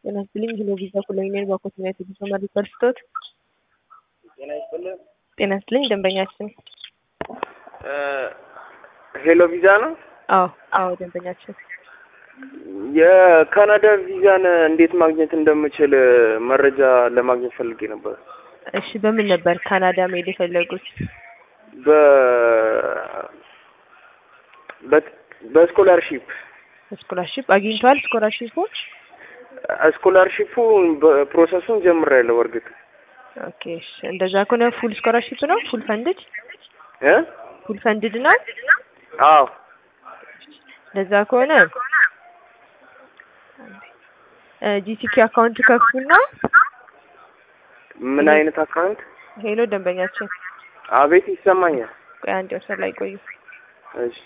ጤና ይስጥልኝ ሄሎ ቪዛ ኮሎኔል ባኮት ዩናይትድ ጉዞ መሪ በርስቶት ጤና ይስጥልን። ጤና ይስጥልኝ ደንበኛችን ሄሎ ቪዛ ነው። አዎ አዎ ደንበኛችን የካናዳ ቪዛን እንዴት ማግኘት እንደምችል መረጃ ለማግኘት ፈልጌ ነበር። እሺ በምን ነበር ካናዳ መሄድ የፈለጉት በ በ- በስኮላርሺፕ ስኮላርሺፕ አግኝተዋል ስኮላርሺፑን ስኮላርሺፑ ፕሮሰሱን ጀምሬያለሁ። እርግጥ ኦኬ እሺ እንደዛ ከሆነ ፉል ስኮላርሺፕ ነው ፉል ፈንድድ እ ፉል ፈንድድ ነው አዎ እንደዛ ከሆነ ጂቲኪ አካውንት ከፍቱና ምን አይነት አካውንት? ሄሎ ደንበኛችን አቤት ይሰማኛል። ቆይ አንድ ወሰን ላይ ቆዩ እሺ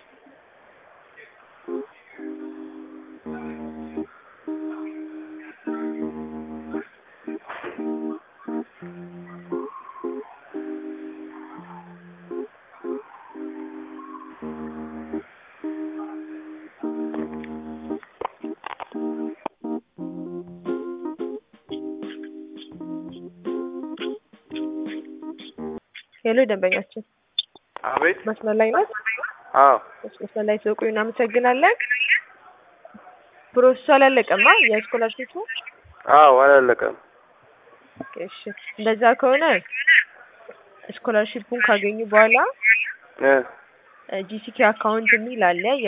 ሄሎ ደንበኛችን አቤት መስመር ላይ ነው አዎ መስመር ላይ ስለቆዩ እናመሰግናለን ፕሮሰሱ አላለቀማ የስኮላርሺፑ አዎ አላለቀም። እሺ እንደዛ ከሆነ ስኮላርሺፑን ካገኙ በኋላ እ ጂሲኪ አካውንት የሚል አለ